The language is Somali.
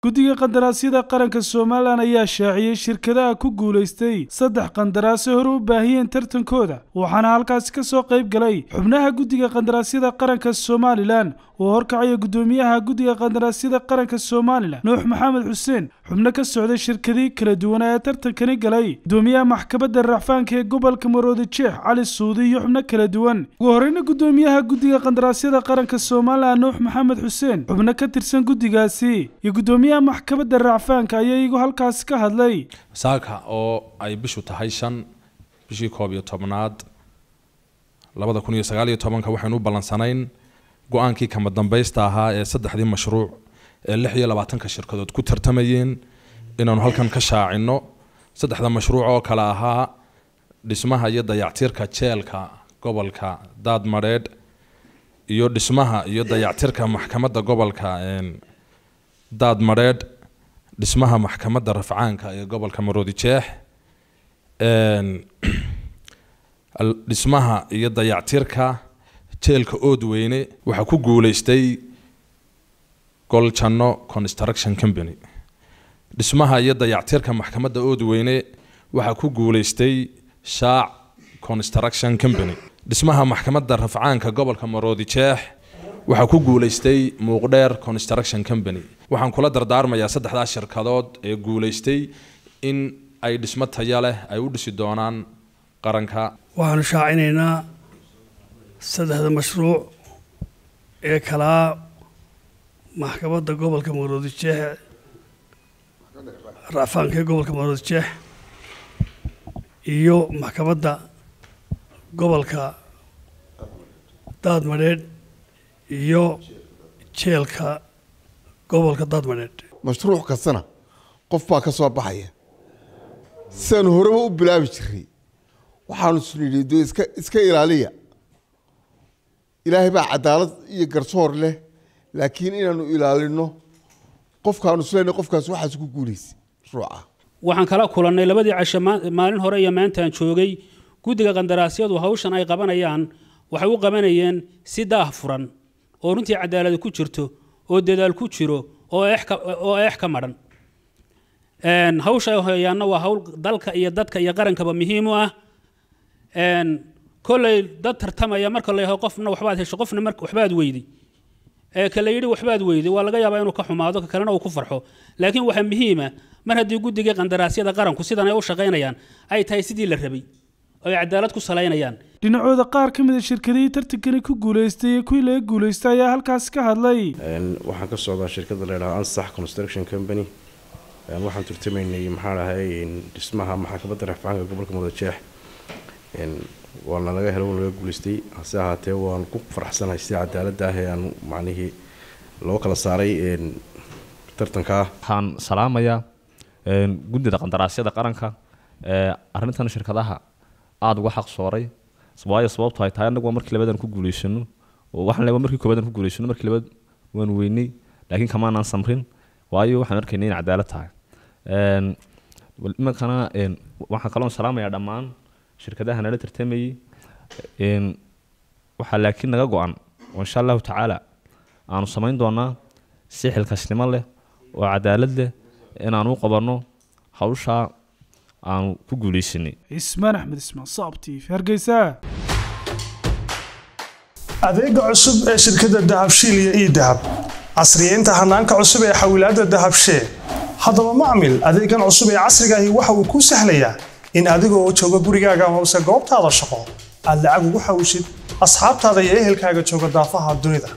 guddiga qandaraasyada qaranka somalilan ayaa shaaciyey shirkadaha ku guulaystay saddex qandaraase hore u baahiyeen tartankooda waxaana halkaasi ka soo qayb galay xubnaha guddiga qandaraasyada qaranka somalilan oo horkacaya guddoomiyaha guddiga qandaraasyada qaranka somalilan nuux maxamed xuseen xubno ka socday shirkadii kala duwanaa ee tartankani galay guddoomiyaha maxkamadda racfaanka ee gobolka maroodi jeex cali suudi iyo xubno kala duwan ugu horeyna guddoomiyaha guddiga qandaraasyada qaranka somalilan nuux maxamed xuseen xubno ka tirsan guddigaasi iyo guddoomiyaha maxkamadda racfaanka ayaa iyagu halkaasi ka hadlay saaka oo ay bishu tahay shan bishii koob iyo tobnaad labada kun iyo sagaal iyo tobanka waxaynu u ballansanayn go-aankii kama dambaysta ahaa ee saddexdii mashruuc ee lix iyo labaatanka shirkadood ku tartamayeen inaanu halkan ka shaacino saddexda mashruuc oo kale ahaa dhismaha iyo dayactirka jeelka gobolka daadmadheedh iyo dhismaha iyo dayactirka maxkamadda gobolka daadmadheedh dhismaha maxkamadda rafcaanka ee gobolka maroodi jeex dhismaha iyo dayactirka jeelka oodweyne waxaa ku guuleystay goljanno construction company dhismaha iyo dayactirka maxkamadda oodweyne waxaa ku guuleystay shaac construction company dhismaha maxkamadda rafcaanka gobolka maroodi jeex waxaa ku guuleystay muuqdheer construction company waxaan kula dardaarmayaa saddexdaas shirkadood ee guuleystay in ay dhismo taya leh ay u dhisi doonaan qaranka waxaanu shaacinaynaa saddexda mashruuc ee kalaa maxkamadda gobolka maroodi jeex racfaanka ee gobolka maroodi jeex iyo maxkamadda gobolka daadmadheedh iyo jeelka gobolka daadmadheedh mashruuc kastana qof baa ka soo baxaya sidaanu horeba u bilaabi jiray waxaanu isnidhi de iska iska ilaaliya ilaahay baa cadaalad iyo garsoor leh laakiin inaanu ilaalino qofkaanu isleena qofkaas waxaas ku guulaysa mashruuca waxaan kala kulannay labadii casho maalin hore iyo maantaan joogay guddiga qandaraasyadu hawshan ay qabanayaan waxay u qabanayeen si daah furan oo runtii cadaaladi ku jirto oo dadaal ku jiro oo eex ka madhan hawsha ay hoyaanna waa hawl dalka iyo dadka iyo qarankaba muhiim u ah kolley dad tartamaya marka la yaho qofna waxbaad hesho qofna mar waxbaad weydi ee kala yidhi waxbaad weydi waa laga yaabaa inuu ka xumaado ka kalena uu ku farxo laakiin waxaa muhiima mar haddii guddigii qandaraasyada qaranku sidan ay u shaqaynayaan ay tahay sidii la rabay oo ay cadaalad ku salaynayaan dhinacooda qaar ka mid a shirkadihii tartankani ku guulaystay iyo kuwii laga guulaystay ayaa halkaasi ka hadlay waxaan ka socdaa shirkadda la yidhaha ansax construction company waxaan turtamaynay maxaa dhahay dhismaha maxkamadda rafcaanka gobolka mudajeex waana laga helo laga guulaystay hase ahaatee waan ku faraxsanahay sida cadaaladda ah ee aan macnihii loo kala saaray tartankaa waxaan salaamayaa guddida qandaraasyada qaranka arrintan shirkadaha aada uga xaq sooray waayo sababto ay tahay annagu waa markii labadan ku guulaysano oo waxaan leeyahay markii koobadan ku guulaysano markii labaad waan weynay laakiin kamaanaan samrin waayo waxaan arkaynay in cadaalad tahay imankana waxaan kaloon salaamayaa dhammaan shirkadaha nala tartamayay waxaa laakiin naga go-an oo insha allahu tacaala aanu samayn doonaa si xilkasnimo leh oo cadaalad leh inaanu u qabanno hawshaa aanu ku guulaysanay ismaan axmed ismaan saab t v hargeysa adeega cusub ee shirkadda dahabshiil iyo ii dahab casriyeynta hanaanka cusub ee xawilaadda dahabshee haddaba macmil adeegan cusub ee casriga ahi waxa uu kuu sahlayaa in adiga oo jooga gurigaaga amase goobtaada shaqo aad lacag ugu xawishid asxaabtaada iyo ehelkaaga jooga daafaha dunida